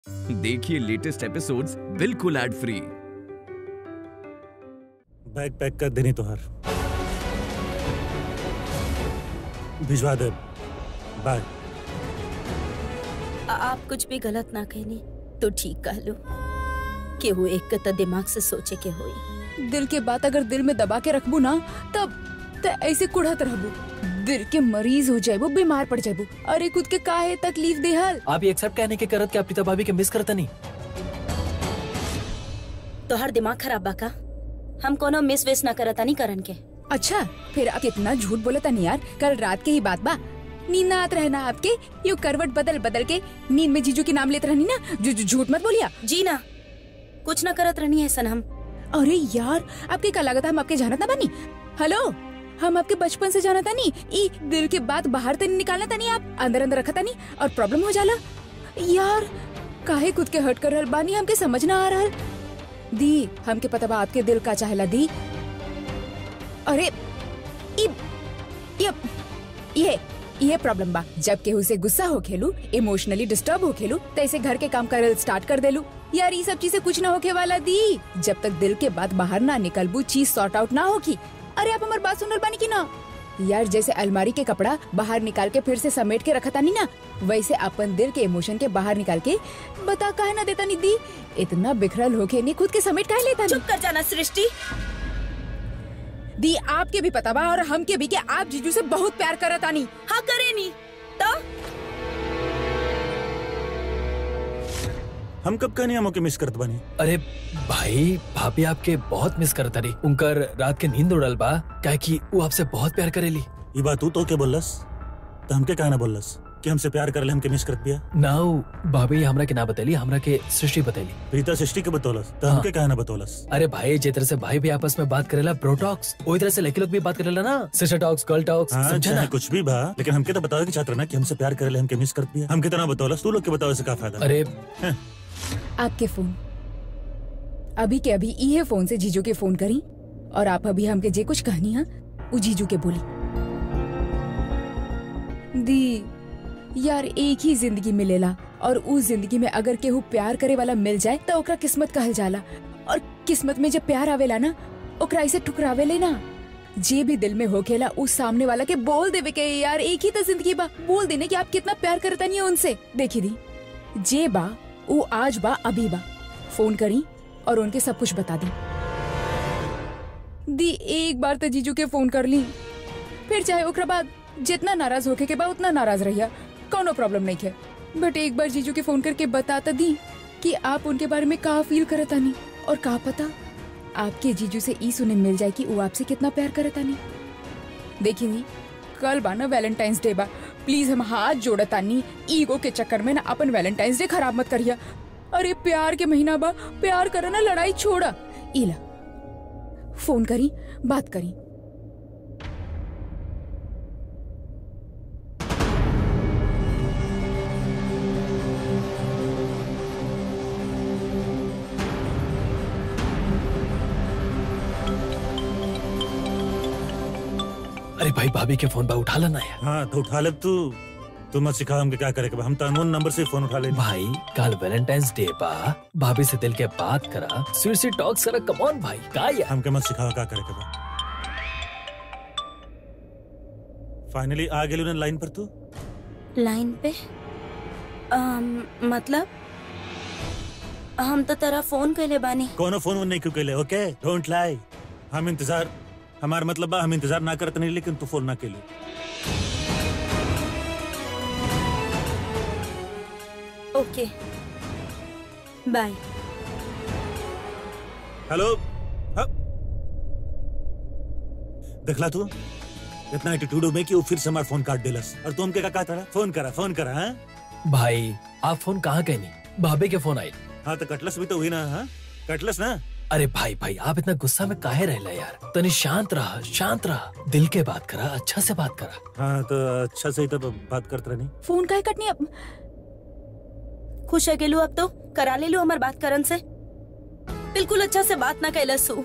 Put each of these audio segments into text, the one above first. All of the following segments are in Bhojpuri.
देखिए लेटेस्ट एपिसोड्स बिल्कुल एड फ्री बैग पैक कर देनी तोहर भिजवा दे बाय आ- आप कुछ भी गलत ना कहनी तो ठीक कह लो केहू एक के त दिमाग से सोचे के होई दिल के बात अगर दिल में दबा के रखबू ना तब त ऐसे कुढ़त रहबू दिल के मरीज हो जाबू बीमार पड़ जाबू अरे खुद के काहे तकलीफ देहल आप ये एक्सेप्ट कहने के करत कि आप प्रीता भाभी के मिस करता नहीं तोहर दिमाग खराब बा का हम कोनो मिस वेस ना करता नहीं करन के अच्छा फिर आप कितना झूठ बोले तनी यार कल रात के ही बात बा नींद ना आत रहना आपके यू करवट बदल बदल के नींद में जीजू के नाम लेते रहनी ना जो जो झूठ मत बोलिया जी ना कुछ ना करत रहनी ऐसा हम अरे यार आपके का लागत हम आपके जानत ना बनी हेलो हम आपके बचपन से जानत नहीं ई दिल के बात बाहर तनी निकालना तनी आप अंदर अंदर रखा तनी और प्रॉब्लम हो जाला यार काहे खुद के हर्ट कर रहल बानी हमके समझ ना आ रहल दी हमके पता बा आपके दिल का चाहेला दी अरे ई ये ये ये प्रॉब्लम बा जब केहू से गुस्सा हो खेलू इमोशनली डिस्टर्ब हो खेलू तो ऐसे घर के काम करल स्टार्ट कर देलू यार ये सब चीजें कुछ ना होके वाला दी जब तक दिल के बात बाहर ना निकलबू चीज सॉर्ट आउट ना होगी अरे आप हमार बात सुनल बानी की ना यार जैसे अलमारी के कपड़ा बाहर निकाल के फिर से समेट के रखा तानी ना वैसे अपन दिल के इमोशन के बाहर निकाल के बता काहे ना देता नी दी इतना बिखरल होके नहीं खुद के समेट काहे लेता नी चुप कर जाना सृष्टि दी आपके भी पता बा और हमके भी कि आप जीजू से बहुत प्यार करत आनी हाँ करे नी तो हम कब कहनी हम ओके मिस करत बानी अरे भाई भाभी आपके बहुत मिस करता रही उनकर रात के नींद उड़ल बा क्या कि वो आपसे बहुत प्यार करेली ये बात तू तो के बोलस तो हमके कहा ना बोलस कि हमसे प्यार करले हमके मिस करत बिया नाउ भाभी हमरा के ना बतेली हमरा के सृष्टि बतेली प्रीता सृष्टि के बतौलस तो हाँ। हमके कहा ना बतौलस अरे भाई जे तरह से भाई भी आपस में बात करेला ब्रो टॉक्स वही तरह से लड़की लोग भी बात करेला ना सिस्टर टॉक्स गर्ल टॉक्स हाँ समझा चाहे ना कुछ भी बा लेकिन हमके तो बताओ कि छात्र ना कि हमसे प्यार करले हमके मिस करत बिया हमके तो ना बतौलस तू लोग के बताओ से का फायदा अरे आपके फोन अभी के अभी इहे फोन से जीजू के फोन करी और आप अभी हमके जे कुछ कहनी है वो जीजू के बोली दी यार एक ही जिंदगी मिलेला और उस जिंदगी में अगर केहू प्यार करे वाला मिल जाए तो ओकरा किस्मत कहल जाला और किस्मत में जब प्यार आवेला ना ओकरा इसे ठुकरावे ना जे भी दिल में होखेला उस सामने वाला के बोल देवे के यार एक ही तो जिंदगी बा बोल देने कि आप कितना प्यार करता नहीं उनसे देखी दी जे बा वो आज बा अभी बा फोन करी और उनके सब कुछ बता दी दी एक बार तो जीजू के फोन कर ली फिर चाहे ओकरा बाद जितना नाराज होके के बा उतना नाराज रहिया कोनो प्रॉब्लम नहीं है बट एक बार जीजू के फोन करके बताता दी कि आप उनके बारे में का फील करता नहीं और का पता आपके जीजू से ई सुने मिल जाए कि वो आपसे कितना प्यार करता नहीं देखी नी कल बा ना वैलेंटाइंस डे बा प्लीज हम हाथ जोड़ता नी ईगो के चक्कर में ना अपन वैलेंटाइंस डे खराब मत करिया अरे प्यार के महीना बा प्यार करा ना लड़ाई छोड़ा इला फोन करी बात करी अरे भाई भाभी के फोन बा उठा लेना यार हाँ तो उठा ले तू तू मत सिखा हमके क्या करे के बा हम तो अननोन नंबर से फोन उठा ले भाई कल वैलेंटाइंस डे बा भाभी से दिल के बात करा स्वीट स्वीट टॉक्स करा कम ऑन भाई का यार हमके मत सिखा क्या करे के बा फाइनली आ गेलू ना लाइन पर तू लाइन पे अम, मतलब हम तो तेरा फोन कैले बानी कोनो फोन वोन नहीं क्यों कैले ओके डोंट लाई हम इंतजार हमार मतलब बा हम इंतजार ना करत नहीं लेकिन तू फोन ना कैले ओके बाय हेलो हाँ? देखला तू इतना एटीट्यूड में कि वो फिर से हमारा फोन काट देलस और तू हमके का कहा था फोन करा फोन करा हाँ भाई आप फोन कहाँ कहनी भाभी के फोन आई हाँ तो कटलस भी तो हुई ना हाँ कटलस ना अरे भाई भाई आप इतना गुस्सा में काहे रहला यार तनी शांत रहा शांत रहा दिल के बात करा अच्छा से बात करा हाँ तो अच्छा से ही तो बात करते रहनी फोन काहे कटनी अब खुश है गेलू अब तो करा ले लू हमार बात करन से बिल्कुल अच्छा से बात ना कैलसू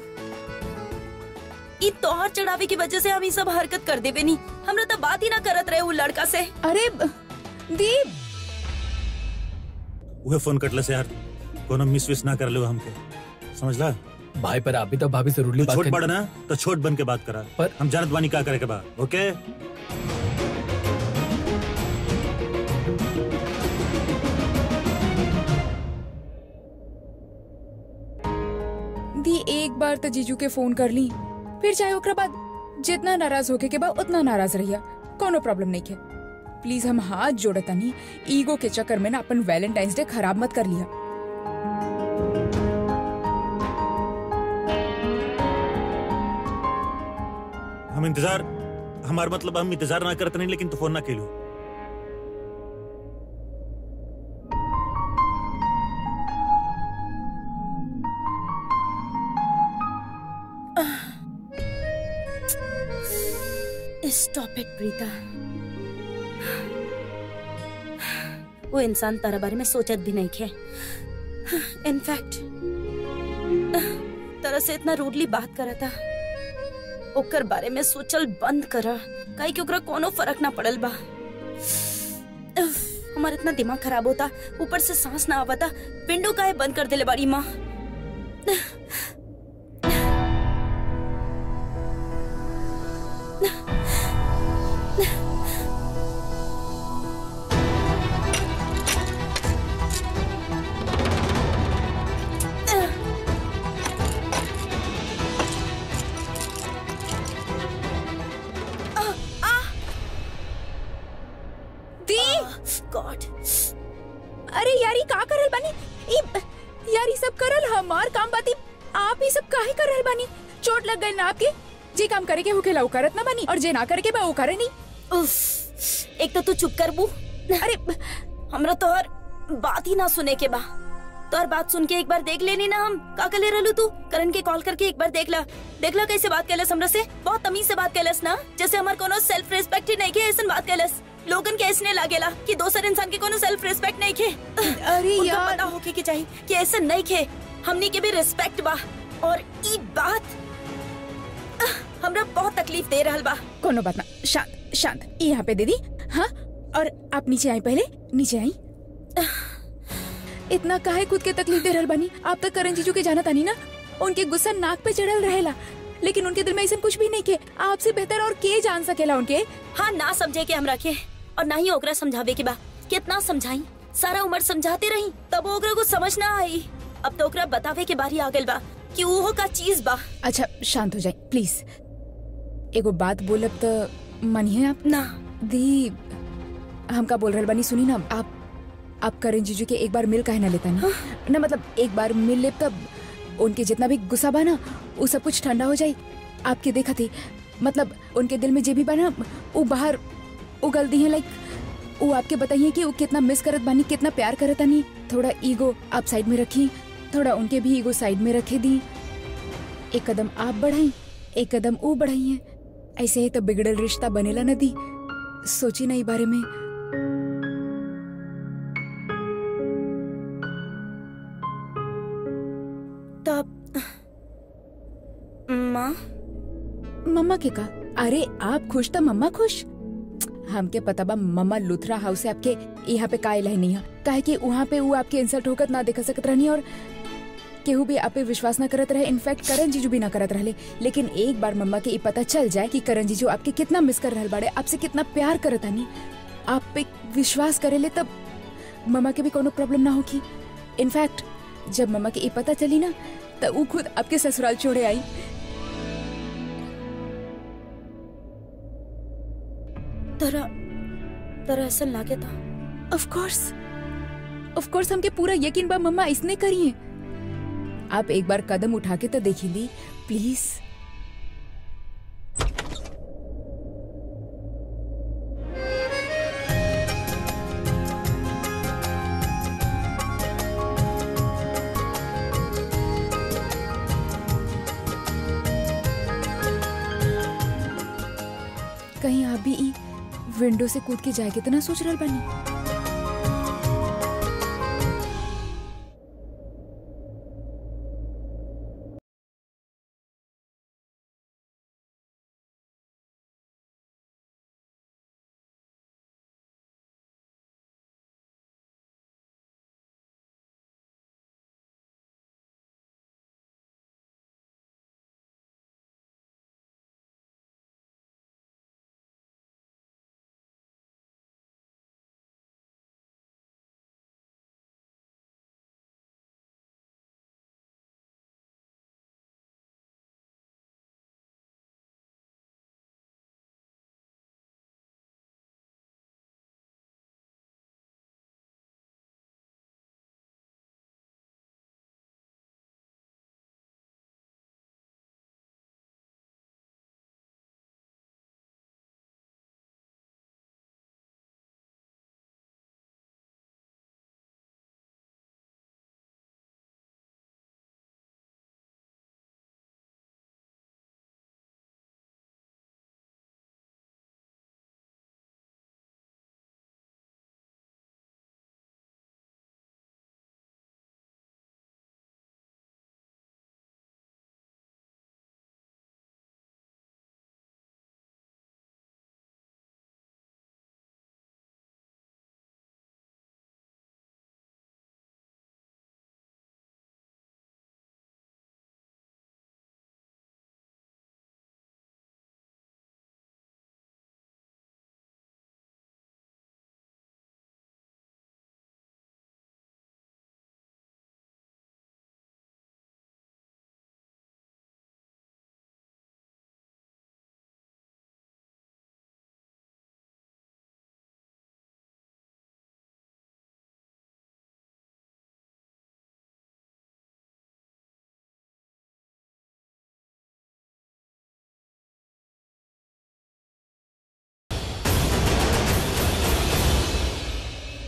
ई तोहर चढ़ावे की वजह से हम ई सब हरकत कर देवे नी हमरा तो बात ही ना करत रहे वो लड़का से अरे ब- दीप उहे फोन कटले से यार कोनो मिस विस ना कर लो हमके समझला भाई पर आप भी तो भाभी से रूडली तू बात छोट कर बड़ ना तो छोट बन के बात करा पर- हम जानत बानी का करे के बा ओके दी एक बार तो जीजू के फोन कर ली फिर चाहे ओकरा बाद जितना नाराज होके के बा उतना नाराज रहिया कोनो प्रॉब्लम नहीं है प्लीज हम हाथ जोड़तानी ईगो के चक्कर में ना अपन वैलेंटाइंस डे खराब मत कर लिया हम इंतजार हमार मतलब हम इंतजार ना करते नहीं लेकिन तू फोन ना खेलू स्टॉप इट प्रीता वो इंसान तारा बारे में सोचत भी नहीं खे इनफैक्ट तरह से इतना रूडली बात करा था ओकर बारे में सोचल बंद करा काहे कि ओकरा कोनो फर्क ना पड़ल बा उफ, हमार इतना दिमाग खराब होता ऊपर से सांस ना आवता विंडो काहे बंद कर देले बाड़ी माँ दी गॉड अरे यार ई का करल बानी ई यार ई सब करल हमार काम बाती आप ही सब काहे कर रहल बानी चोट लग गई ना आपके जे काम करे के होखेला उ करत ना बानी और जे ना करे के बा उ करे नहीं उफ, एक तो तू चुप कर बू अरे हमरा तोहर बात ही ना सुने के बा तोहर बात सुन के एक बार देख लेनी ना हम का कर ले रहलू तू करण के कॉल करके एक बार देख ला देख ला कैसे बात कैलस हमरा से बहुत तमीज से बात कैलस ना जैसे हमार कोनो सेल्फ रिस्पेक्ट ही नहीं के ऐसन बात कैलस लोगन के ऐसने लागेला कि दोसर इंसान के कोनो सेल्फ रिस्पेक्ट नहीं खे अरे उनका यार। पता होके के चाहिए कि ऐसा नहीं खे हमनी के भी रिस्पेक्ट बा और ई बात आह, हमरा बहुत तकलीफ दे रहल बा कोनो बात ना शांत शांत ई यहाँ पे दे दी हाँ और आप नीचे आई पहले नीचे आई इतना काहे खुद के तकलीफ दे रहल बानी आप तक करण जीजू के जाना तानी ना उनके गुस्सा नाक पे चढ़ल रहेला लेकिन उनके दिल में ऐसा कुछ भी नहीं के आपसे बेहतर और के जान सकेला उनके हाँ ना समझे के हम रखे और ना ही ओकरा समझावे के बा कितना समझाई सारा उम्र समझाते रही तब ओकरा को समझ ना आई अब तो ओकरा बतावे के बारी आ गइल बा कि उहो का चीज बा अच्छा शांत हो जाए प्लीज एगो बात बोलब तो मनिए आप ना दी हमका बोल रहल बानी सुनी ना आप आप करण जीजू के एक बार मिल काहे ना लेता नहीं ना मतलब एक बार मिल ले तब उनके जितना भी गुस्सा बा ना वो सब कुछ ठंडा हो जाए आपके देखा थी मतलब उनके दिल में जे भी बा ना वो बाहर उगल दी है लाइक वो आपके बताइए कि वो कितना मिस करत बानी कितना प्यार करत बानी थोड़ा ईगो आप साइड में रखी थोड़ा उनके भी ईगो साइड में रखे दी एक कदम आप बढ़ाई एक कदम वो बढ़ाई है ऐसे ही तो बिगड़ल रिश्ता बनेला न दी सोची ना ई बारे में तब माँ मम्मा के का अरे आप खुश तो मम्मा खुश हमके पता बा मम्मा लुथरा हाउस से आपके यहाँ पे काहे लहनी है काहे कि वहाँ पे वो आपके इंसल्ट होकर ना देख सकत रहनी और केहू भी आप पे विश्वास ना करत रहे इनफैक्ट करण जीजू भी ना करत रहले लेकिन एक बार मम्मा के ई पता चल जाए कि करण जीजू आपके कितना मिस कर रहल बाड़े आपसे कितना प्यार करत हनी आप पे विश्वास करेले तब मम्मा के भी कोनो प्रॉब्लम ना होगी इनफैक्ट जब मम्मा के ई पता चली ना तब वो खुद आपके ससुराल छोड़े आई तरा तरा ऐसा लागे था ऑफ कोर्स ऑफ कोर्स हमके पूरा यकीन बा मम्मा इसने करी है आप एक बार कदम उठा के तो देखी ली प्लीज कहीं आप भी ई विंडो से कूद के जाए कितना सोच रहल बानी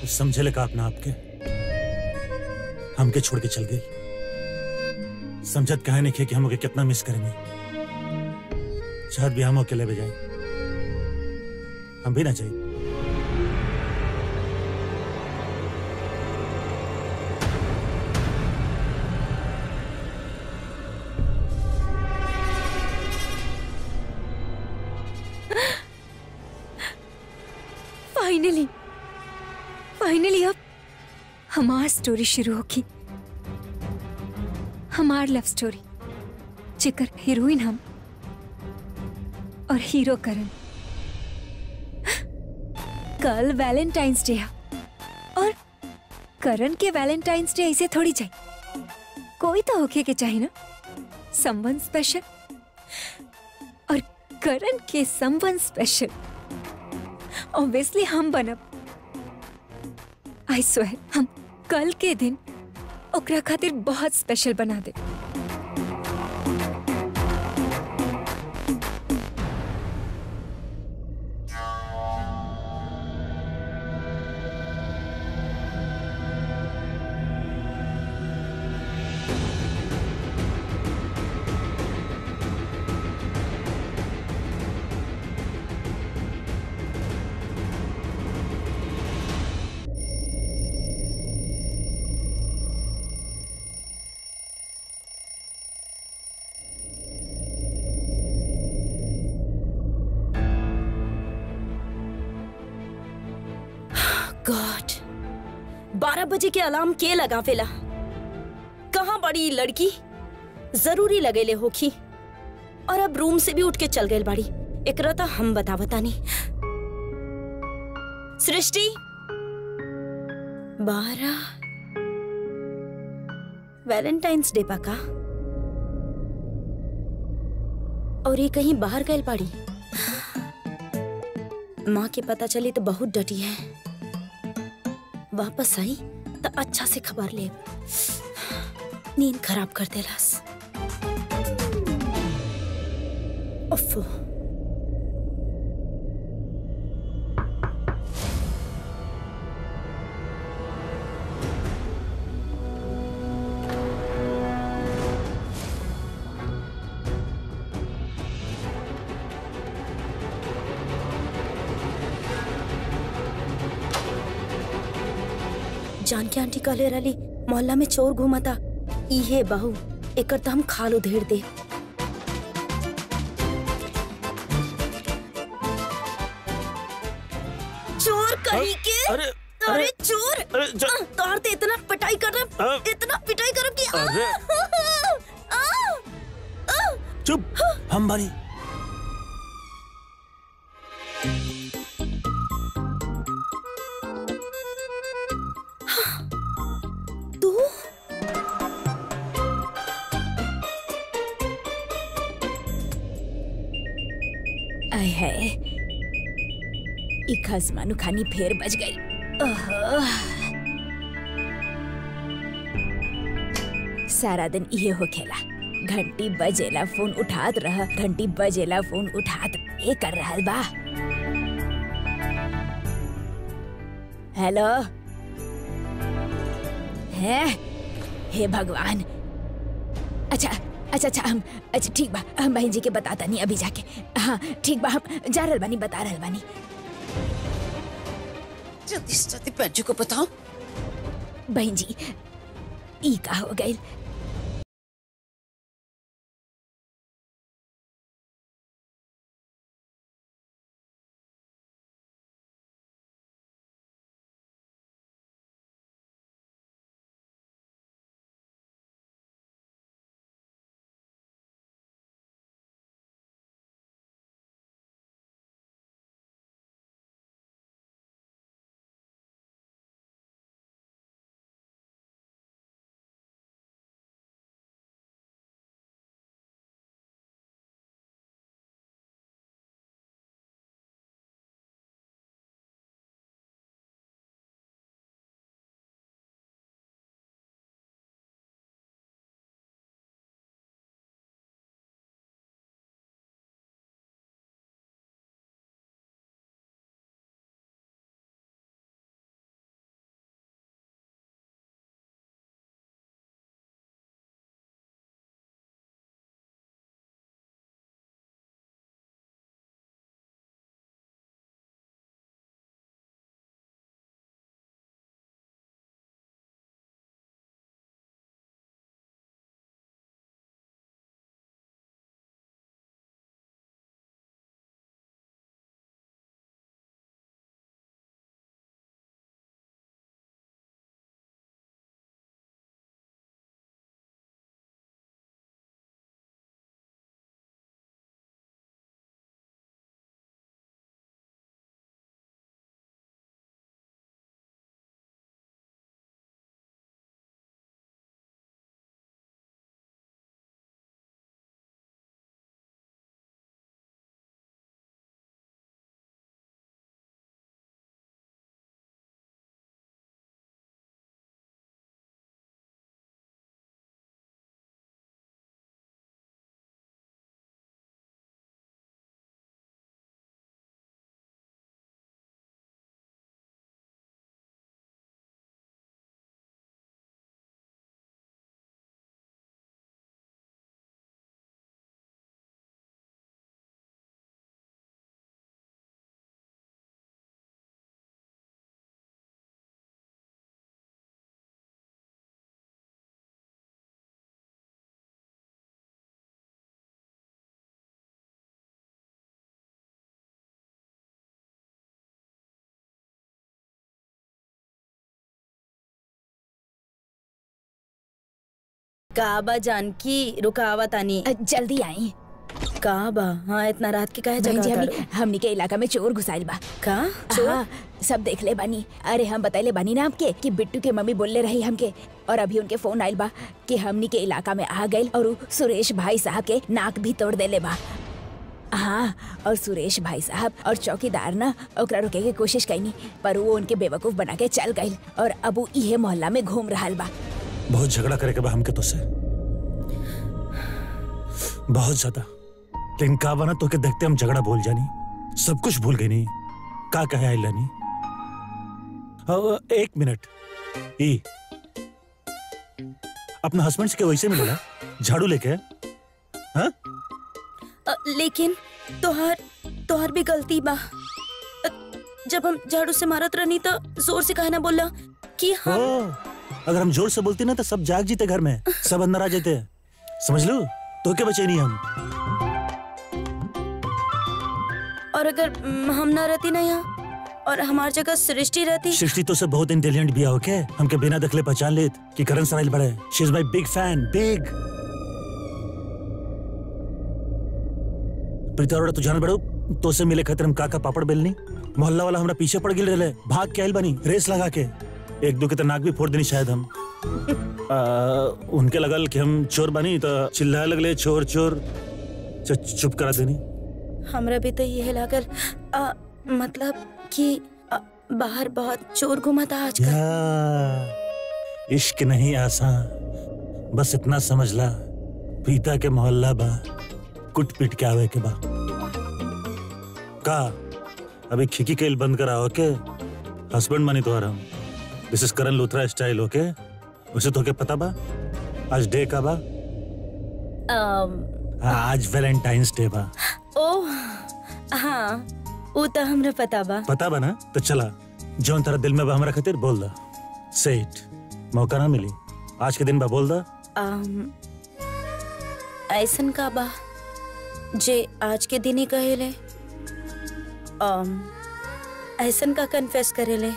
कुछ समझे लगा अपना आपके हमके छोड़ के चल गई समझत कहा नहीं कि हम कितना मिस करेंगे शायद भी हम अकेले बजाए हम भी ना चाहिए फाइनली फाइनली अब हमार स्टोरी शुरू होगी हमार लव स्टोरी जेकर हीरोइन हम और हीरो करण कल वैलेंटाइंस डे है और करण के वैलेंटाइंस डे ऐसे थोड़ी जाए कोई तो होके के चाहिए ना समवन स्पेशल और करण के समवन स्पेशल ऑब्वियसली हम बनब आई स्वेर हम कल के दिन ओकरा खातिर बहुत स्पेशल बना दे गॉड बारह बजे के अलार्म के लगावेला कहाँ बड़ी ई लड़की जरूरी लगेले होखी और अब रूम से भी उठ के चल गए बाड़ी एकरा तो हम बता बतानी सृष्टि बारह वैलेंटाइंस डे पका और ये कहीं बाहर गए बाड़ी माँ के पता चली तो बहुत डटी है वापस आई तो अच्छा से खबर ले नींद खराब कर देलस उफ्फ जानकी आंटी कहले रही मोहल्ला में चोर घूमता इहे बहू एकर तो हम खाल उधेड़ दे चोर कहीं के अरे अरे चोर अरे ज- आह, तोहर ते इतना पिटाई कर रहा अ- इतना पिटाई करब कि आह, अरे। आह, आह, चुप हम बनी तू आय है ई खसमानु खानी फेर बज गई ओहो। सारा दिन इहे होखेला घंटी बजेला फोन उठात रह घंटी बजेला फोन उठात ए कर रहल बा हेलो है हे भगवान अच्छा अच्छा अच्छा हम अच्छा ठीक बा हम बहन जी के बताता नहीं अभी जाके हाँ ठीक बा हम जा रहल बानी बता रहल बानी जल्दी से जल्दी पंजू को बताओ बहन जी ई का हो गई का बा जानकी रुकावत आनी अ, जल्दी आई का बा हाँ इतना रात के काहे बहन जी जगह हमनी हमनी के इलाका में चोर घुसाइल बा का चोर हाँ, सब देख ले बानी अरे हम बताइले बानी ना आपके कि बिट्टू के मम्मी बोलले रही हमके और अभी उनके फोन आइल बा कि हमनी के इलाका में आ गइल और उ सुरेश भाई साहब के नाक भी तोड़ देले बा हाँ और सुरेश भाई साहब और चौकीदार ना ओकरा रोके के कोशिश कैनी पर वो उनके बेवकूफ बना के चल गइल और अब उ इहे मोहल्ला में घूम रहल बा बहुत झगड़ा करे के बा हमके तो से बहुत ज्यादा लेकिन का बना तो के देखते हम झगड़ा भूल जानी सब कुछ भूल गई नहीं का कहे आई लानी अ, एक मिनट ई अपना हस्बैंड से के वैसे मिलेला झाड़ू लेके हाँ अ, लेकिन तोहार तोहार भी गलती बा अ, जब हम झाड़ू से मारत रहनी तो जोर से कहना बोला कि ओ, हम अगर हम जोर से बोलते ना तो सब जाग जीते घर में सब अंदर आ जाते समझ लो तो के बचे नहीं हम और अगर mm, हम ना रहती ना यहाँ और हमार जगह सृष्टि रहती सृष्टि तो से बहुत इंटेलिजेंट भी है ओके हमके बिना दखले पहचान लेत कि करण सराइल बड़े she is my big fan big Preeta Arora तू जान बड़ो तो से मिले खातिर हम काका पापड़ बेलनी मोहल्ला वाला हमरा पीछे पड़ गिल रहे भाग के आइल बनी रेस लगा के एक दो के तो नाक भी फोड़ देनी शायद हम आ, उनके लगल कि हम चोर बनी तो चिल्लाए लगले चोर चोर च- चुप करा देनी हमरा भी तो यह लागल अ, मतलब कि अ, बाहर बहुत चोर घुमाता आजकल या इश्क नहीं आसान बस इतना समझ ला पीता के मोहल्ला बा कुट पीट के आवे के बा का अभी खिकी केल बंद करा ओके हस्बैंड मानी तो हम this is Karan Luthra style okay उसे तो के पता बा आज डे का बा अम, हाँ, आज वैलेंटाइंस डे बा ओह हाँ वो तो हमरा पता बा पता बा ना तो चला जौन तेरा दिल में बा हमरा खातिर बोल दा सेट मौका ना मिली आज के दिन बा बोल दा अम, ऐसन का बा जे आज के दिन ही कहेले अम, ऐसन का कन्फेस करेले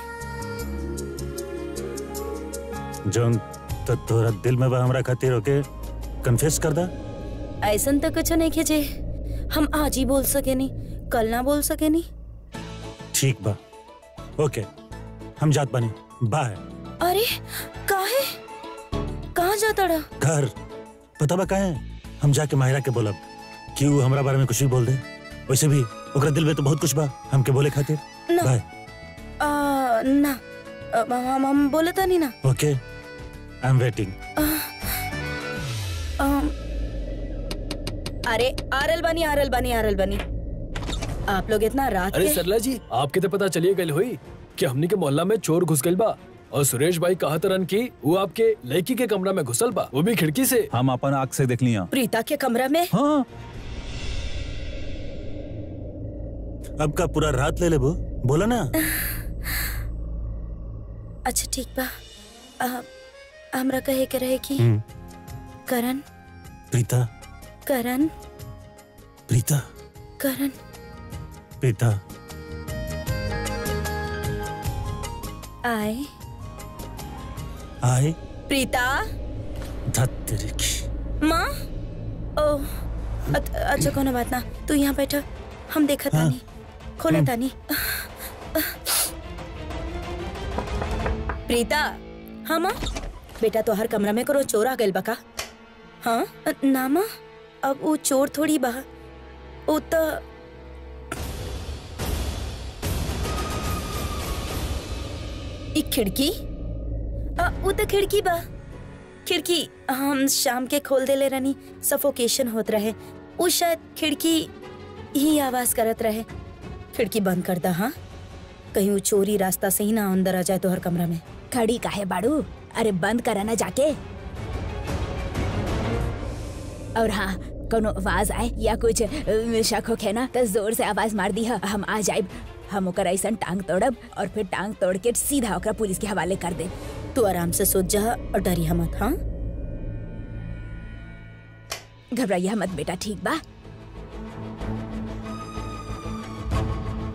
जौन त तोरा दिल में बा हमरा खातिर ओके कन्फेस कर दा ऐसन तो कुछ नहीं के जे हम आज ही बोल सके नहीं कल ना बोल सके नहीं ठीक बा ओके हम जात बानी बाय अरे काहे कहाँ जाता रहा घर पता बा काहे हम जाके माहिरा के बोलब कि वो हमरा बारे में कुछ भी बोल दे वैसे भी ओकरा दिल में तो बहुत कुछ बा हमके बोले खातिर ना बाय आ, ना अ, हम हम बोले था नहीं ना ओके आई एम वेटिंग अम, अरे आरल बनी आरल बनी आरल बनी आप लोग इतना रात अरे के सरला जी आपके तो पता चलिए गई हुई कि हमनी के मोहल्ला में चोर घुस गइल बा और सुरेश भाई कहा तरन की वो आपके लड़की के कमरा में घुसल बा वो भी खिड़की से हम अपन आँख से देख लिया प्रीता के कमरा में हाँ अब का पूरा रात ले ले वो बोला ना अच्छा ठीक बा आ, हमरा कहे के रहे कि हम्म, करण प्रीता करण प्रीता करण प्रीता आए आए प्रीता धत तेरे की माँ ओ अत- अच्छा कोनो बात ना तू यहाँ बैठा हम देखा हाँ। तानी खोला तानी प्रीता हाँ माँ बेटा तो हर कमरा में करो चोर आ गइल बका हाँ अ, ना माँ अब वो चोर थोड़ी बा वो तो एक खिड़की अ, वो तो खिड़की बा खिड़की हम शाम के खोल देले रहनी सफोकेशन होत रहे वो शायद खिड़की ही आवाज करत रहे खिड़की बंद कर दा हाँ कहीं वो चोरी रास्ता से ही ना अंदर आ जाए तो हर कमरा में खड़ी काहे बाड़ू अरे बंद करा ना जाके और हाँ कोनो आवाज आए या कुछ अ, शक होखे ना तो जोर से आवाज मार दी हम आ जाइब हम ओकर ऐसन टांग तोड़ब और फिर टांग तोड़ के सीधा ओकरा पुलिस के हवाले कर दे तू आराम से सोच जा और डरिया मत हाँ घबराइया मत बेटा ठीक बा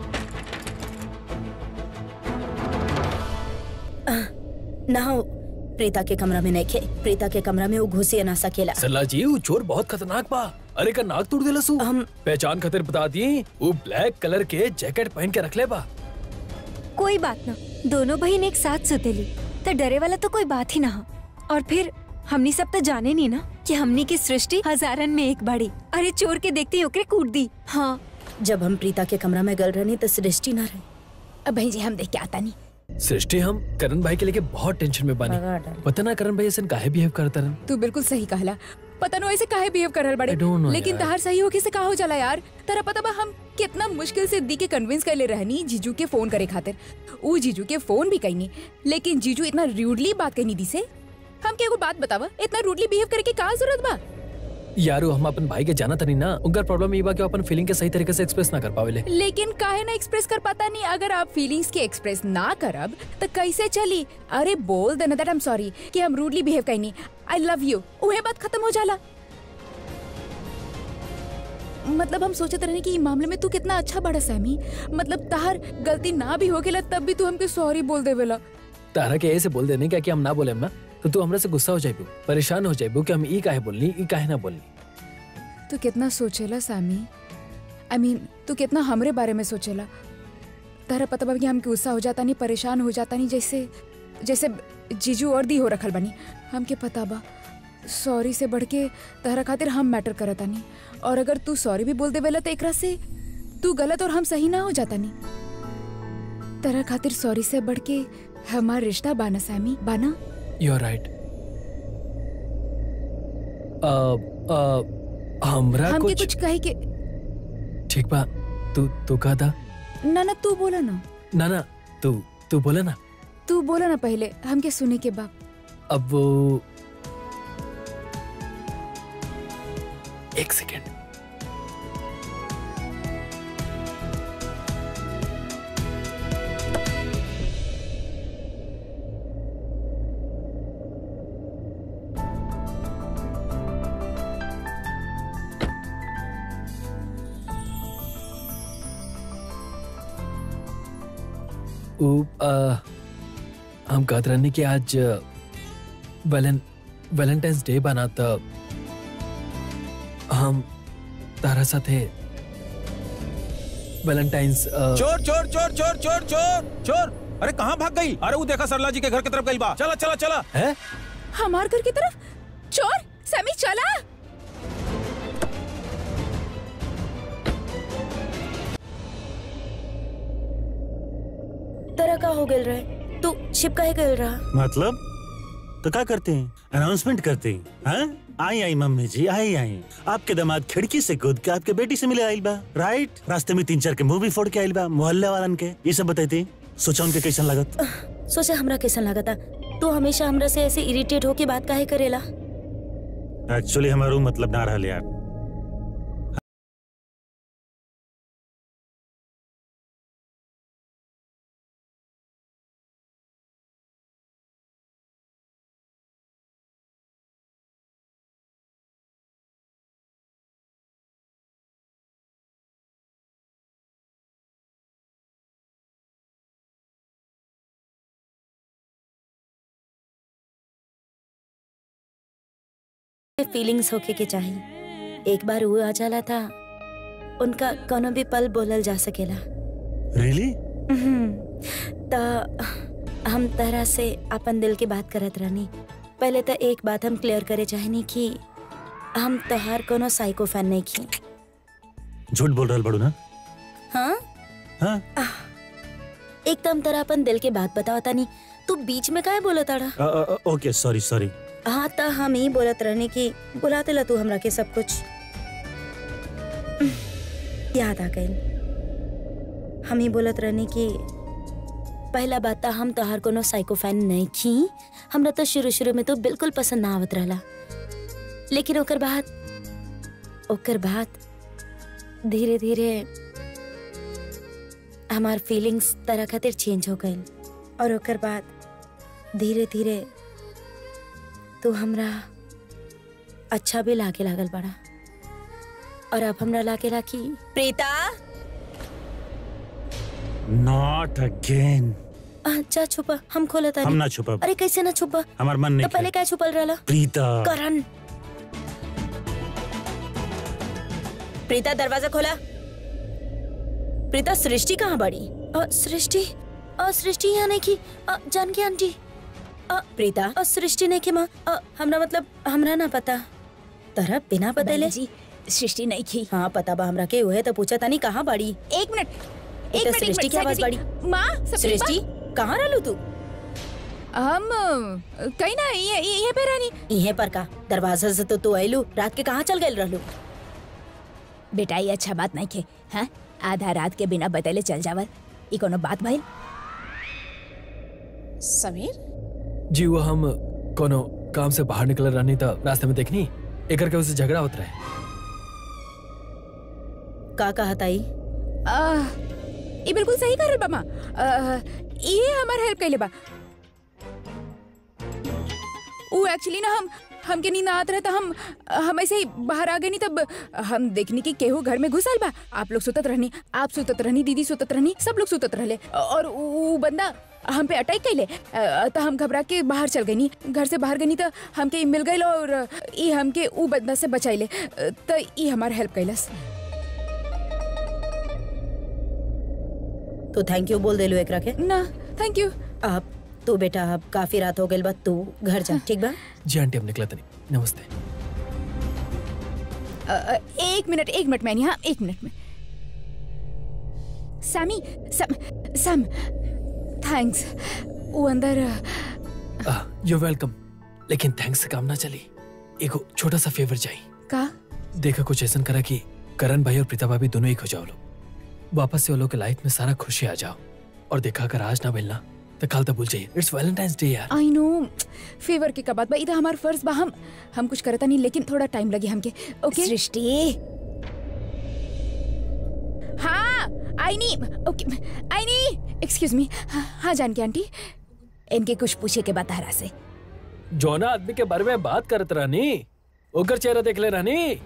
ना हो प्रीता के कमरा में नहीं खे प्रीता के कमरा में वो घुसे ना सकेला सरला जी वो चोर बहुत खतरनाक बा अरे का नाक तोड़ देला सू हम- पहचान खातिर बता दी वो ब्लैक कलर के जैकेट पहन के रख ले बा कोई बात ना दोनों बहन एक साथ सुतेली तो डरे वाला तो कोई बात ही ना हो और फिर हमनी सब तो जाने नहीं ना कि हमनी की सृष्टि हजारन में एक बड़ी अरे चोर के देखते ही ओकरे कूट दी हाँ जब हम प्रीता के कमरा में गल रहनी तो सृष्टि ना रही अब भाई जी हम देख के आता नहीं सृष्टि हम करण भाई के लेके बहुत टेंशन में बानी भगा डाल। पता ना करण भाई ऐसे काहे बिहेव करता रन तू बिल्कुल सही कहला पता नो ऐसे काहे बिहेव कर रहल बड़े I don't know लेकिन यार। तहार सही होके से का हो जाला यार तेरा पता बा हम कितना मुश्किल से दी के कन्विंस कर ले रहनी जीजू के फोन करे खातिर ऊ जीजू के फोन भी कईनी लेकिन जीजू इतना रूडली बात कहनी दी से हम के एगो बात बतावा इतना रूडली बिहेव करे के का जरूरत बा यारो हम अपन भाई के जाना तनी ना उनका प्रॉब्लम ये बा कि वो अपन फीलिंग के सही तरीके से एक्सप्रेस ना कर पावेले लेकिन काहे ना एक्सप्रेस कर पाता नहीं अगर आप फीलिंग्स के एक्सप्रेस ना करब तो कैसे चली अरे बोल देना दैट आई एम सॉरी कि हम रूडली बिहेव कईनी आई लव यू उहे बात खत्म हो जाला मतलब हम सोचत रहने कि ई मामले में तू कितना अच्छा बड़ा सैमी मतलब तहार गलती ना भी हो गेला तब भी तू हमके सॉरी बोल देवेला तारा के ऐसे बोल देने क्या कि हम ना बोले ना तो तू हमरा से गुस्सा हो जाइबू परेशान हो जाइबू कि हम ई काहे बोलनी ई काहे ना बोलनी तू कितना सोचेला सामी आई मीन तू कितना हमरे बारे में सोचेला तारा पता बा कि हमके गुस्सा हो जाता नहीं परेशान हो जाता नहीं जैसे जैसे जीजू और दी हो रखल बनी हमके पता बा सॉरी से बढ़ के तारा खातिर हम मैटर करता नहीं और अगर तू सॉरी भी बोल देवेला तो एकरा से तू गलत और हम सही ना हो जाता नहीं तारा खातिर सॉरी से बढ़ के हमार रिश्ता बाना सामी बाना यू आर राइट हमरा हमके कुछ कुछ कहे के ठीक बा तू तू कहा था ना ना तू बोला ना ना ना तू तू बोला ना तू बोला ना पहले हमके सुने के बाद अब वो एक सेकेंड उ, आ, हम कहत रहनी कि आज वैलें वैलेंटाइंस डे बना त हम तारा साथे वैलेंटाइंस अ, चोर चोर चोर चोर चोर चोर चोर अरे कहाँ भाग गई अरे वो देखा सरला जी के घर की तरफ गई बा चला चला चला है हमार घर की तरफ चोर समी चला तरह का हो गल रहे तू छिप काहे गल रहा मतलब तो क्या करते हैं अनाउंसमेंट करते हैं हाँ? आई आई मम्मी जी आई आई आपके दामाद खिड़की से कूद के आपके बेटी से मिले आइल बा राइट रास्ते में तीन चार के मुंह भी फोड़ के आइल बा मोहल्ले वालन के ये सब बताते सोचा उनके कैसन लागत सोचा हमरा कैसन लागता तू हमेशा हमरा से ऐसे इरिटेट होके बात काहे करेला एक्चुअली हमारा वो मतलब ना रहा यार फीलिंग्स होके के चाहिए एक बार वो आ जाला था उनका कोनो भी पल बोलल जा सकेला रियली त हम तरह से अपन दिल की बात करत रहनी पहले तो एक बात हम क्लियर करे चाहनी कि हम तोहार कोनो साइको फैन नहीं की झूठ बोल रहा बड़ू ना हाँ हाँ एक तो हम तरह अपन दिल के बात बतावता नहीं तू बीच में काहे बोला ताड़ा अ, अ, अ, ओके सॉरी सॉरी हाँ त हम ही बोलत रहने की बुलाते ला तू हमरा के सब कुछ याद आ गई हम ही बोलत रहने की पहला बात त हम तोहार कोनो साइको फैन नहीं की हमरा तो शुरू शुरू में तो बिल्कुल पसंद ना आवत रहला लेकिन ओकर बाद ओकर बाद धीरे धीरे हमार फीलिंग्स तरह खातिर चेंज हो गई और ओकर बाद धीरे धीरे तू हमरा अच्छा भी लागे लागल बड़ा और अब हमरा लागे ला कि प्रीता नॉट अगेन आ, जा छुपा हम खोला हम तानी ना छुपब अरे कैसे ना छुपा हमार मन तो नहीं पहले करे। क्या छुपल रहला प्रीता करण प्रीता दरवाजा खोला प्रीता सृष्टि कहाँ बड़ी अ, सृष्टि अ, सृष्टि यहाँ नहीं की अ, जानकी आंटी अ, प्रीता अ, सृष्टि नहीं की माँ अ, हमरा मतलब हमरा ना पता तरह बिना बतेले जी सृष्टि नहीं की हाँ पता बा हमरा के हुए तो पूछा तानी कहाँ बड़ी एक मिनट एक एक तो मिनट एक सृष्टि मिनट की आवाज साइकिल बड़ी। जी। माँ सब ठीक बा? सृष्टि कहाँ रहलू तू हम अ, कहीं ना ये ये ये पे रानी इहे पर का दरवाजा से तो तू आयलू रात के कहाँ चल गए रहलू बेटा ये अच्छा बात नहीं खे हाँ आधा रात के बिना बतैले चल जावर ई कोनो बात भाई समीर जी वो हम कोनो काम से बाहर निकल रहनी था रास्ते में देखनी एक करके उससे झगड़ा होता रहे का कहा ताई आह, ये बिल्कुल सही कर बा माँ आह, ये हमार हेल्प कैले बा वो एक्चुअली ना हम हमके नींद आत रहे तो हम हम ऐसे ही बाहर आ गए नहीं तब हम देखनी कि केहू घर में घुसल बा आप लोग सुतत रहनी आप सुतत रहनी दीदी सुतत रहनी सब लोग सुतत रहले और वो बंदा हम पे अटैक कैले अ, तो हम घबरा के बाहर चल गई घर से बाहर गई तो हमके ई मिल गई और ई हमके ऊ बंदा से बचाइले अ, तो ई हमार हेल्प कैलस तो थैंक यू बोल देलू एकरा के ना थैंक यू अब तू बेटा अब काफी रात हो गई बा तू घर जा ठीक बा जी आंटी हम निकला तनी नमस्ते अ, अ, एक मिनट एक मिनट मैंने हाँ एक मिनट में सामी सम सम थैंक्स वो अंदर अ, यू वेलकम लेकिन थैंक्स से काम ना चली एक छोटा सा फेवर चाहिए का देखा कुछ ऐसा करा कि करण भाई और प्रीता भाभी दोनों एक हो जाओ लोग वापस से वो लोग के लाइफ में सारा खुशी आ जाओ और देखा अगर आज ना मिलना तो कल तो भूल जाइए इट्स वैलेंटाइंस डे यार आई नो फेवर के का बात बा इधर हमार फर्ज बा हम हम कुछ करता नहीं लेकिन थोड़ा टाइम लगे हमके ओके सृष्टि हाँ आई नी ओके आई नी एक्सक्यूज मी हाँ जानकी आंटी इनके कुछ पूछे के बता रहा से जौना आदमी के बारे में बात करत रहनी ओकर चेहरा देख ले रहनी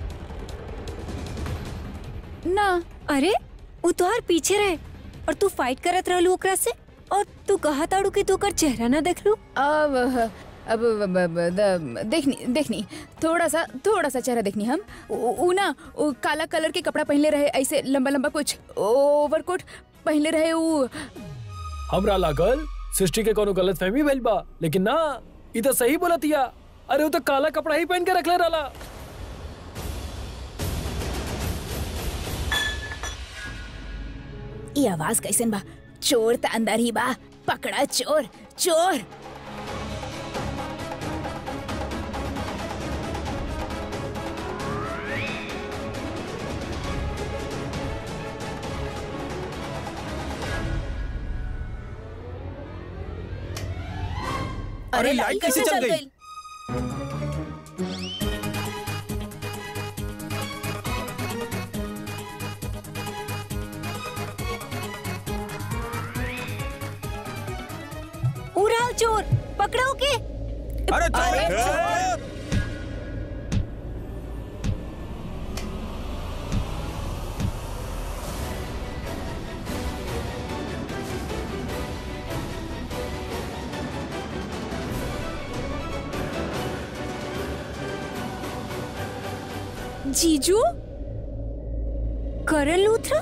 ना अरे वो तोहार पीछे रहे और तू फाइट करत रहलू ओकरा से और तू कहा ताड़ू कि तू ओकर चेहरा ना देख लू अब अब अब- अब- द- देखनी देखनी थोड़ा सा थोड़ा सा चेहरा देखनी हम उ- उ ना उ काला कलर के कपड़ा पहनले रहे ऐसे लंबा लंबा कुछ ओवरकोट पहनले रहे उ हमरा लागल सृष्टि के कोनो गलत फहमी भइल बा लेकिन ना ई तो सही बोलत हिया अरे वो तो काला कपड़ा ही पहन के रखले रहला ये आवाज कैसन बा चोर त अंदर ही बा पकड़ा चोर चोर अरे लाइट कैसे चल गई उड़ाल चोर पकड़ो के अरे चोर जीजू करण लूथरा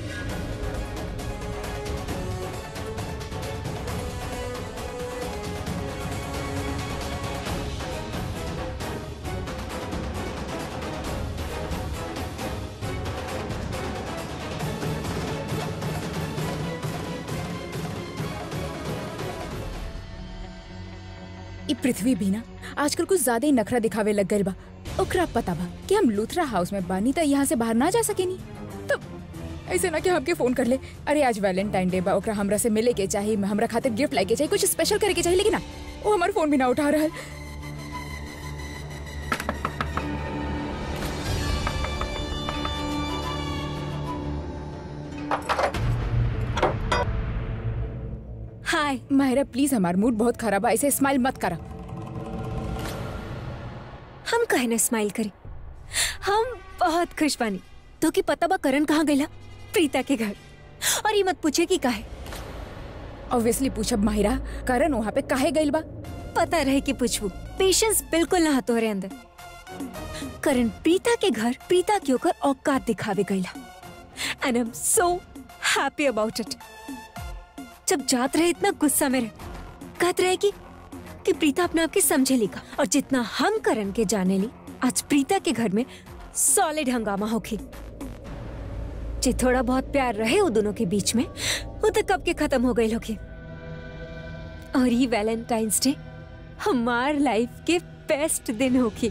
ई पृथ्वी भी ना आजकल कुछ ज्यादा ही नखरा दिखावे लग गइल बा ओकरा पता बा कि हम लूथरा हाउस में बानी त यहाँ से बाहर ना जा सकेनी तो ऐसे ना कि हमके फोन कर ले अरे आज वैलेंटाइन डे बा ओकरा हमरा से मिले के चाहिए हमरा खातिर गिफ्ट लाके चाहिए कुछ स्पेशल करे के चाहिए लेकिन ना वो हमार फोन भी ना उठा रहा है हाय माहिरा प्लीज हमार मूड बहुत खराब है ऐसे स्माइल मत करा हम कहे ना स्माइल करी हम बहुत खुश बानी तो कि पता बा करण कहाँ गईला प्रीता के घर और ये मत पूछे कि काहे ऑब्वियसली पूछब माहिरा करण वहाँ पे काहे गइल बा पता रहे कि पूछबू पेशेंस बिल्कुल ना तोहरे अंदर करण प्रीता के घर प्रीता के ओकर औकात दिखावे गईला and I am so happy about it जब जात रहे इतना गुस्सा में रहे कहत रहे कि कि प्रीता अपने आप के समझे लिखा और जितना हम करण के जाने ली आज प्रीता के घर में सॉलिड हंगामा होगी जे थोड़ा बहुत प्यार रहे वो दोनों के बीच में वो तो कब के खत्म हो गई होगी और ये वैलेंटाइंस डे हमार लाइफ के बेस्ट दिन होगी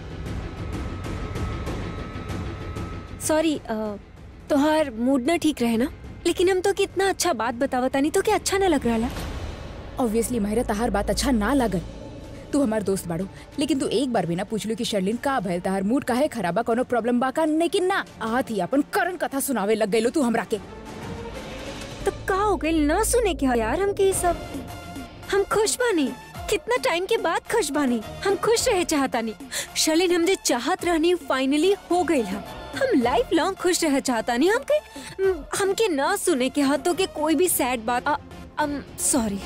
सॉरी तोहार मूड ना ठीक रहे ना लेकिन हम तो कितना अच्छा बात बतावता नहीं तो क्या अच्छा ना लग रहा ऑब्वियसली माहिरा तहार बात अच्छा ना लागल तू हमार दोस्त बाड़ू लेकिन तू एक बार भी ना पूछलू कि शर्लिन का भइल तहार मूड काहे खराबा कोनो प्रॉब्लम बा का लेकिन ना आत ही अपन करण कथा सुनावे लग गइलो तू हमरा के तो का हो गई ना सुने क्या यार हम के ये सब हम खुश बानी कितना टाइम के बाद खुश बानी हम खुश रहे चाहता नहीं शर्लिन हम जे चाहत रहनी फाइनली हो गई है हम लाइफ लॉन्ग खुश रह चाहता नहीं हम के हमके ना सुने के हाथों के कोई भी सैड बात सॉरी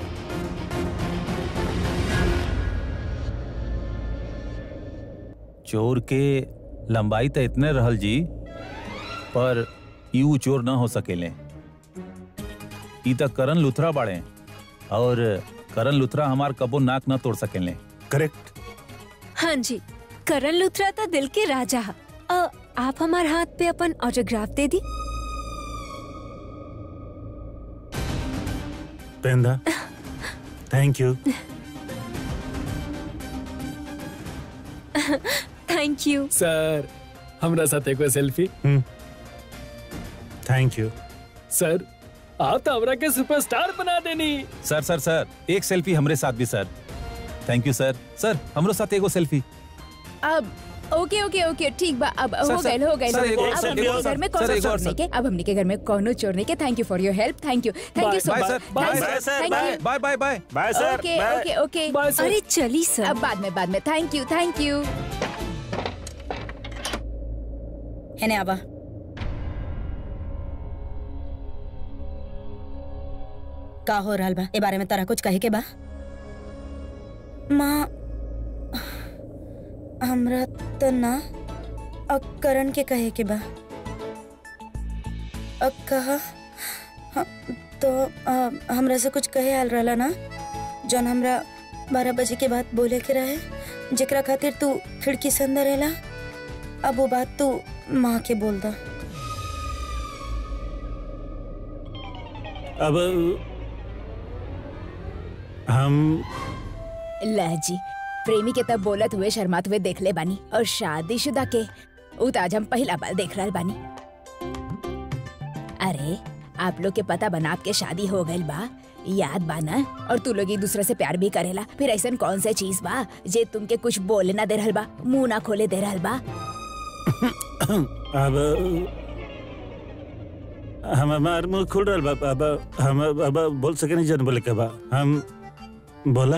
चोर के लंबाई तो इतने रहल जी पर यू चोर ना हो सकेले ई तक करण लुथरा बाड़े और करण लुथरा हमार कबो नाक ना तोड़ सकेले करेक्ट हाँ जी करण लुथरा था दिल के राजा है अ, आप हमारे हाथ पे अपन ऑटोग्राफ दे दी पेंदा thank you thank you sir हमरा साथ एगो सेल्फी थैंक यू सर आप तो हमरा के सुपरस्टार बना देनी सर सर सर एक सेल्फी हमरे साथ भी सर थैंक यू सर सर हमरो साथ एगो सेल्फी अब ओके ओके ओके ठीक बा अब सर, हो सर, गए हो गए सर, एक और अब सर, हमने एक के और घर में सर, कौन एक और चोरने सर। के अब हमने के घर में कौन चोरने के thank you for your help thank you thank you so bye much sir bye bye, bye sir, bye bye bye bye sir okay bye. Okay okay bye sir अरे चली सर अब बाद में बाद में थैंक यू थैंक यू हेने आवा का हो रहल बा ए बारे में तोरा कुछ कहे के बा माँ हमरा तो ना अब करण के कहे के बा अब कहा हाँ, तो अ, हमरा से कुछ कहे आल रहला ना जौन हमरा बारह बजे के बाद बोले के रहे जेकरा खातिर तू खिड़की से अंदर एला अब वो बात तू माँ के बोल दा अब हम लहजी प्रेमी के तब बोलत हुए शर्मात हुए देख ले बानी और शादीशुदा के उ तो आज हम पहला बार देख रहल बानी अरे आप लोग के पता बना आपके शादी हो गइल बा याद बा ना और तू लोग एक दूसरे से प्यार भी करेला फिर ऐसा कौन सा चीज बा जे तुमके कुछ बोले ना दे रहल बा मुंह ना खोले दे रहल बा अब हम हमार मुंह खुल रहा बा अब हम अब बोल सके नहीं जन बोले के बा हम बोला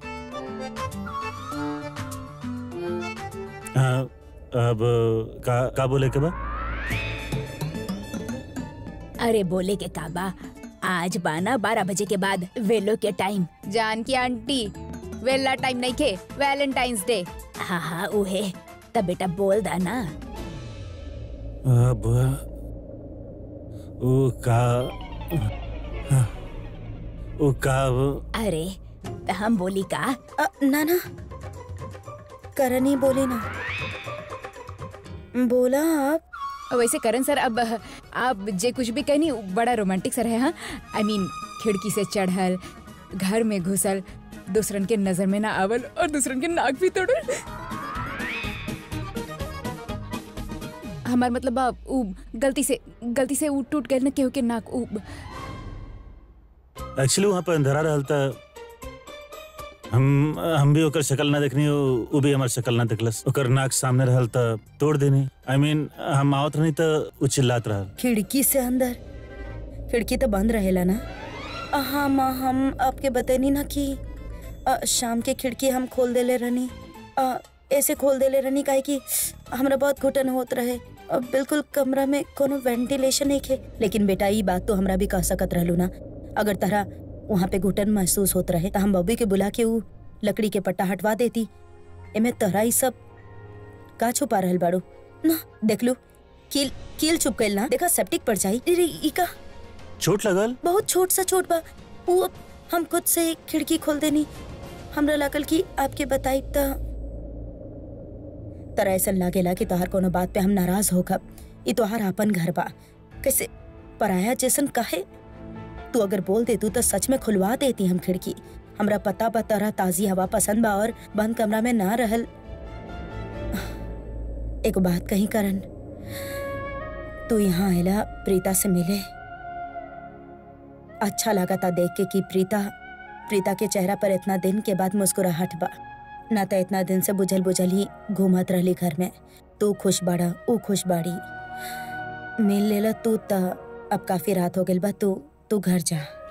हाँ अब का का बोले के बा अरे बोले के काबा आज बाना बारह बजे के बाद वेलो के टाइम जान की आंटी वेला टाइम नहीं के वैलेंटाइंस डे हाँ हाँ उहे तब बेटा बोल दा ना अब वो का वो का अरे त हम बोली का अ, ना ना करण ही बोली ना बोला आप वैसे करण सर अब आप जे कुछ भी कहनी उ बड़ा रोमांटिक सर है हाँ आई मीन खिड़की से चढ़ल घर में घुसल दूसरन के नजर में ना आवल और दूसरन के नाक भी तोड़ल हमार मतलब बा, उ गलती से गलती से उ टूट गए ना केहू के नाक उ एक्चुअली वहाँ पे अंधेरा रहल त हम हम भी ओकर शक्ल ना देखनी उ उ भी हमार शक्ल ना देखलस ओकर नाक सामने रहल त तोड़ देनी आई I मीन mean, हम आवत रहनी त उ चिल्लात रहल खिड़की से अंदर खिड़की तो बंद रहेला ना अ, हाँ माँ हम आपके बतैनी ना कि अ, शाम के खिड़की हम खोल देले रहनी अ, ऐसे खोल देले रहनी काहे कि हमरा बहुत घुटन होत रहे अ, बिल्कुल कमरा में कोनो वेंटिलेशन नहीं खे लेकिन बेटा ई बात तो हमरा भी कह सकत रहलू ना अगर तहरा वहाँ पे घुटन महसूस होत रहे त हम बॉबी के बुला के ऊ लकड़ी के पट्टा हटवा देती एमे तहरा ई सब का छुपा रहल बाड़ू ना देख लू कील कील चुप गइल ना देखा सेप्टिक पड़ जाई रे रे, ई का चोट लगल बहुत छोट सा चोट बा वो अब हम खुद से खिड़की खोल देनी हमरा लागल कि आपके बताई त तरह ऐसा लागेला कि तोहार कोनो बात पे हम नाराज होगा ई तोहार आपन घर बा कैसे पराया जैसन काहे तू अगर बोल दे तू तो सच में खुलवा देती हम खिड़की हमरा पता बा तरह ताजी हवा पसंद बा और बंद कमरा में ना रहल एक बात कही करन तू यहाँ आयला प्रीता से मिले अच्छा लगा था देख के कि प्रीता प्रीता के चेहरा पर इतना दिन के बाद मुस्कुराहट बा ना तो इतना दिन से बुझल बुझल ही घूमत रहली घर में तू खुश बाड़ा ऊ खुश बाड़ी मिल लेला तू त अब काफी रात हो गइल बा तू तू घर जा